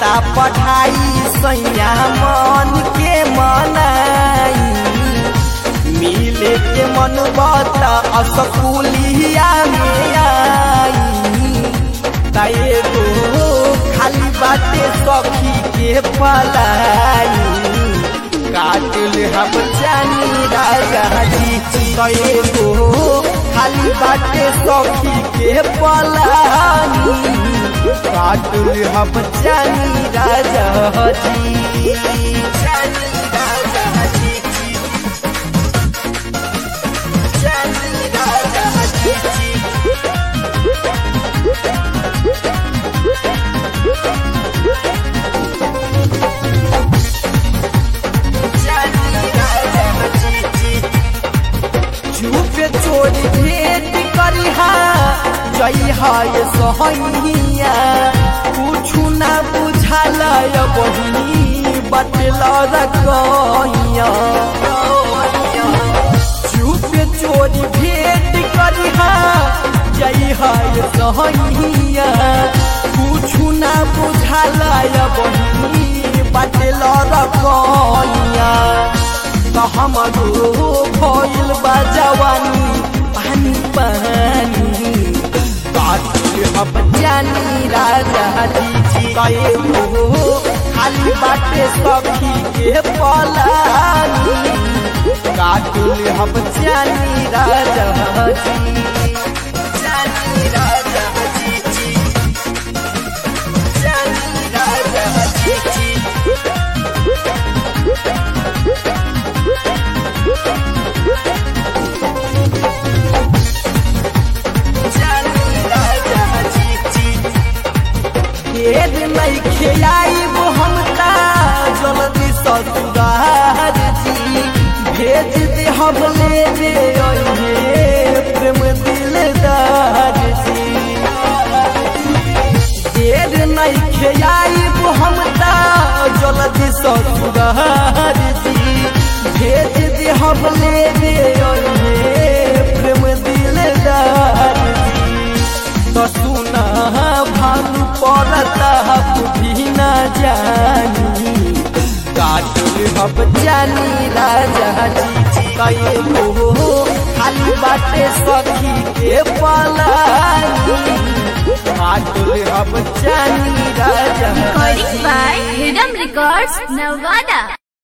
जाता पढ़ाई सैया मन के मनाई मिले के मन बता असकुलिया में आई ताए गो खाली बाटे सखी के पलाई काटिल हम जानी राजा जी ताए गो खाली बाटे सखी के पलाई काटिल हम जानी राजा जी जानी राजा जी जानी राजा जी चुपे चोरी भेद करिहा जई हाय सहैया कुछु ना बुझाल बहिनी बटल रकैया चुपे चोरी भेद करिहा जई हाय सहैया कुछु ना बुझाल बहिनी बटल रकैया त हमरो भइल बा जवानी पानी पानी बाटुल हम जानी राजा जी कए हो खाली बाटे सखी के पलानी काटुल हम जानी राजा जी जानी राजा जी जी जानी राजा जी जी ढेर नहीं खियाइब हम ता जल्दी ससुरार जी भेज दे हम ले दे अइहे प्रेम दिलदार जी ढेर नहीं खियाइब हम ता जल्दी ससुरार जी भेज दे हम ले दे अइहे प्रेम दिलदार जी तो सुना भानु पड़ता भी न जानी काटुल हम जानी राजा जी कहे हो खाली बाटे सखी के पलानी काटुल हम जानी राजा Recording जी by Rhythm Records, Nevada.